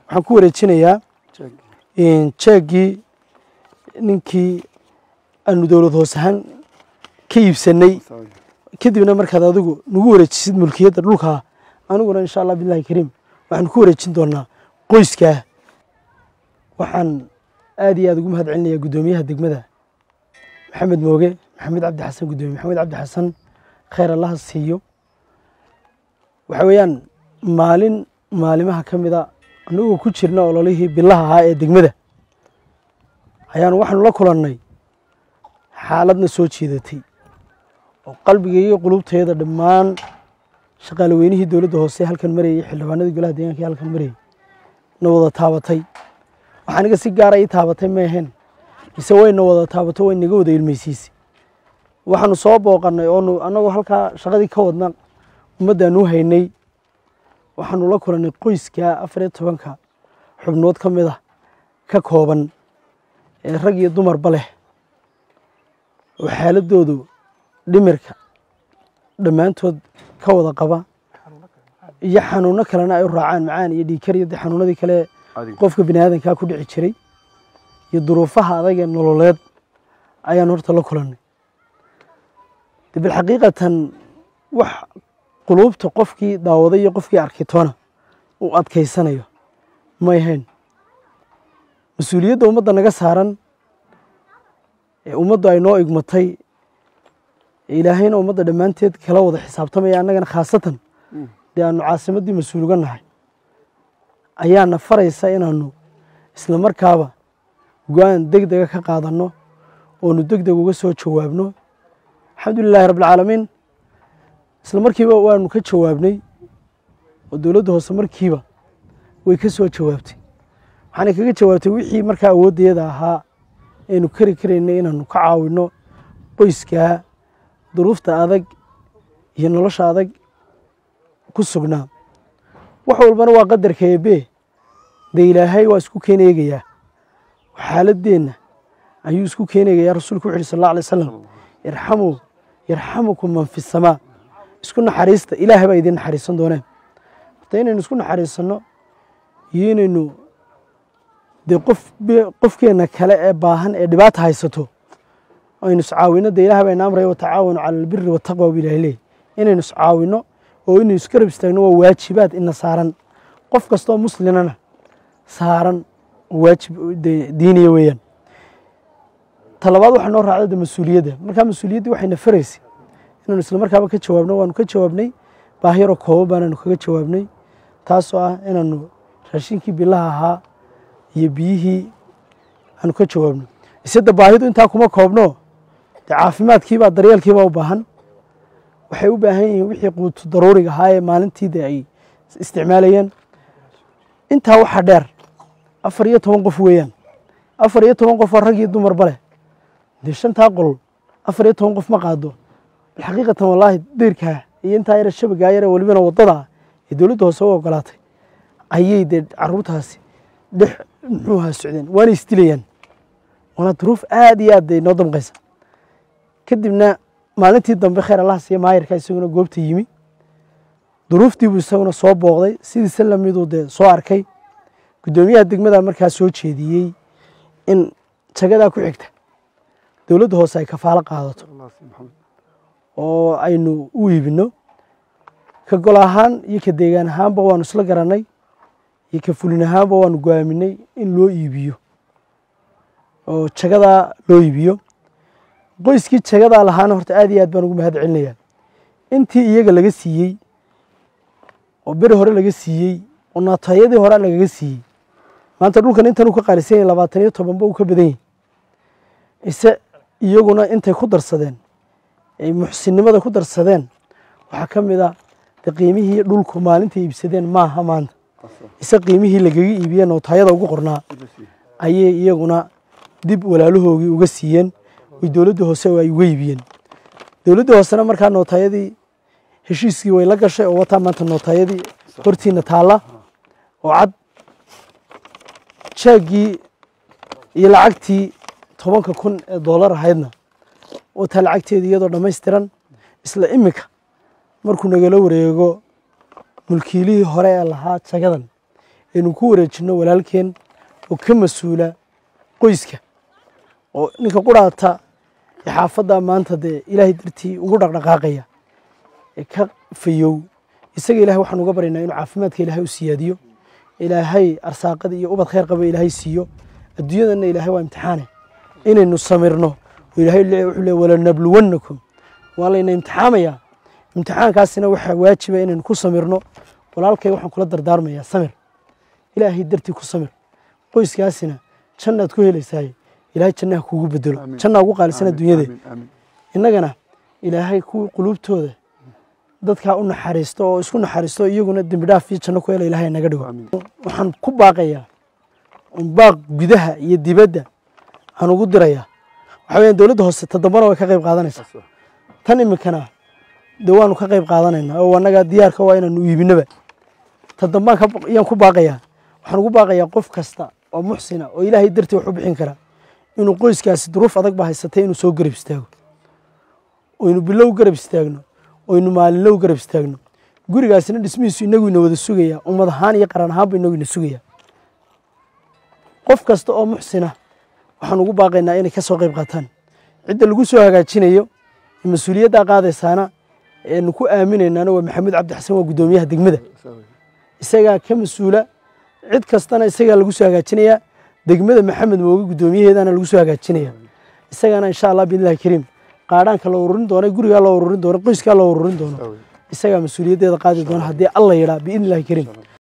waxaan ku wareejinayaa jeegii ninkii aanu dowlad hoos ahaan ka iibsanay kadibna markaad adigu nagu wareejisid mulkiyadda dhulkaa aniguna insha allah bilahi kariim waxaanu ku wareejin doonaa qoyskaa waxaan aad iyo aad ugu mahad celinayaa guddoomiyaha degmada maxamed mooge maxamed cabdi xasan guddoomiye maxamed cabdi xasan khayr allaha siiyo waxa weeyaan maalin maalimaha ka mida annagoo ku jirna ololihii bilaha ahaa ee degmada ayaanu waxaanu la kulannay xaaladna soo jeedatay oo qalbiga iyo qulubteeda dhammaan shaqaale weynihii dowladda hoose halkan marayay xildhibaanadii golaha deegaanka halkan marayay na wada taabatay waxaa aniga si gaara ii taabatay ma ahayn mise wayna wada taabato way naga wada ilmaysiisay waxaanu soo booqannay oonu annagoo halkaa shaqadii ka wadna ummaddaanu haynay waxaanu la kulannay qoyska afar iyo tobanka xubnood ka mid ah ka kooban ee rag iyo dumarba leh oo xaaladoodu dhimirka dhammaantood ka wada qaba iyo xanuuno kalena ay u raacaan macaan iyo dhiikar iyo dee xanuunadii kale qofka bini aadankaa ku dhici jiray iyo duruufaha adag ee nololeed ayaan horta la kulannay de bilxaqiiqatan wax quluubta qofkii daawaday iyo qofkii arkay toona uu adkaysanayo may ahayn mas-uuliyadda ummadda naga saaran ee ummaddu ay noo igmatay ee ilaahayna ummadda dhammaanteed kala wada xisaabtamaya annagana khaasatan dee aanu caasimaddii mas-uul uga nahay ayaana faraysa inaanu isla markaaba go-aan deg dega ka qaadanno oonu deg deg uga soo jawaabno alxamdulilahi rabbilcaalamiin isla markiiba waanu ka jawaabnay oo dowladda hoose markiiba way ka soo jawaabtay waxaanay kaga jawaabtay wixii markaa awooddeeda ahaa aynu kari karaynay inaanu ka caawinno qoyskaa duruufta adag iyo nolosha adag ku sugnaa wax walbana waa qadarka eebe dee ilaahay waa isku keen eegayaa xaaladeenna ayuu isku keenegayaa rasuulku wuxu uhi sal alla alay wasalam irxamuu yarxamukum man fi samaa isku naxariista ilaahay baa idiin naxariisan dooneen horta inaynu isku naxariisanno iyo inaynu dee qof qofkeenna kale ee baahan ee dhibaata haysato aynu iscaawinno dee ilahay bayna amraya watacaawanu cala albiri wataqwa bu ilahay leey inaynu iscaawinno oo inaynu iskarab istaagno waa waajibaad ina saaran qof kastoo muslimana saaran oo waajib diiniya weeyaan talabaad waxaa noo raacda de mas-uuliyadda markaa mas-uuliyaddii waxayna faraysay inaanu isla markaaba ka jawaabno waanu ka jawaabnay baahiyaroo kooban baanaanu kaga jawaabnay taasoo ah inaanu raashinkii bilaha ahaa iyo biyihii aanu ka jawaabno iseda baahidu intaa kuma koobno dee caafimaadkiibaa daryeelkiibaa u baahan waxay u baahan yihiin wixii quutu daruuriga ahaa ee maalintii de ay isticmaalayeen intaa waxaa dheer afar iyo toban qof weeyaan afar iyo toban qof oo rag iyo dumarba leh dee shantaa qol afar iyo toban qof ma qaado bilxaqiiqatan wallaahi deyrkaa iyo intaa yare shabagaa yare welibana waddadaa ee dowladda hoose u ogolaatay ayay dee caruurtaasi dhex muxuu ahaa socdeen waana isdilayaan waana duruuf aad iyo aad de noo damqaysa kadibna maalintii dambe khayr allah siiya maayarka isaguna goobta yimi duruuftiibuu isaguna soo booqday sidiisa lamiduu dee soo arkay guddoomiyaha degmada markaa soo jeediyey in jagadaa ku xigta dowladda hoose ay kafaalo qaadato oo aynu u iibinno ka gol ahaan iyo ka deegaan ahaanba waanu isla garannay iyo ka fulin ahaanba waanu go-aaminay in loo iibiyo oo jagadaa loo iibiyo qoyskii jagadaa lahaana horta aad iyo aad baan ugu mahad celinayaa intii iyaga laga siiyey oo beri hore laga siiyey oo naatayadii hore lagaga siiyey maanta dhulkan intan uu ka qaalisan yahay labaatan iyo tobanba uu ka badan yahay ise iyaguna intay ku darsadeen ay muxsinnimada ku darsadeen waxaa ka mid a de qiimihii dhulku maalintay iibsadeen maaha maanta ise qiimihii lagaga iibiyee nootayada ugu qornaa ayay iyaguna dib walaalahoogii uga siiyeen way dowladda hoose ay uga iibiyeen dowladda hoosena markaa nootayadii heshiiskii way la gashay oo wataa maanta nootayadii hortiina taalla oo cad jaaggii iyo lacagtii tobanka kun ee doolar ahaydna wataa lacagteedii iyadoo dhammaystiran isla iminka markuu nagala wareego mulkiilihii hore ee lahaa jagadan aynu ku wareejinno walaalkeen oo ka mas-uula qoyska oo ninka quraata ee xaafadda maanta dee ilaahay dartii ugu dhaqdhaqaaqaya ee ka fayow isaga ilahay waxaan uga baryaynaa inuu caafimaadka ilaahay u siyaadiyo ilaahay arsaaqada iyo ubad khayr qaba ilaahay siiyo adduunyadana ilaahay waa imtixaane inaynu samirno oo ilaahay le- wuxuu le walanabluwannakum waa layna imtixaamayaa imtixaankaasina waxaa waajiba inaynu ku samirno walaalkay waxaan kula dardaarmayaa samir ilaahay dartii ku samir qoyskaasina jannaad ku helaysaay ilaahay jannaha kuugu bedelo Amiin. jannaa ugu qaalisan adduunyade Amiin, amiin. innagana ilaahay kuwii quluubtooda dadkaa u naxariisto oo isku naxariisto iyaguna dembi dhaaf iyo janno ku hela ilaahay naga dhigo Amiin. waxaan ku baaqayaa un baaq gudaha iyo dibadda aan ugu dirayaa waxaa weeyaan dowladda hoose todobana way ka qayb qaadanaysaa Saas waa. tan iminkana dee waanu ka qayb qaadanaynaa oo annaga diyaarka waa inaanu iibinaba todobaan ka- ayaan ku baaqayaa waxaan ugu baaqayaa qof kasta oo muxsina oo ilaahay dartii wax u bixin kara inuu qoyskaasi duruuf adag ba haysatay inuu soo garab istaago oynu bilow garab istaagno oynu maalinlow garab istaagno gurigaasina dhismihiisu inagu ina wada sugaya ummad ahaan iyo qaran ahaanba inagu ina sugaya qof kasta oo muxsina waxaan ugu baaqaynaa inay ka soo qayb qaataan cidda lagu soo hagaajinayo ee mas-uuliyaddaa qaadaysaana eenu ku aaminaynaana waa maxamuud cabdi xasan waa guddoomiyaha degmada Saas waa. isagaa ka mas-uula cid kastana isagaa lagu soo hagaajinayaa degmada maxamed mooge guddoomiyaheedana lagu soo hagaajinaya isagana insha allah biidnillahi kariim qaadhaanka la ururin doono gurigaa la ururin doono qoyskaa la ururin doono Saas waa. isagaa mas-uuliyaddeeda qaadi doona haddii alla yidhaa biidnillahi kariim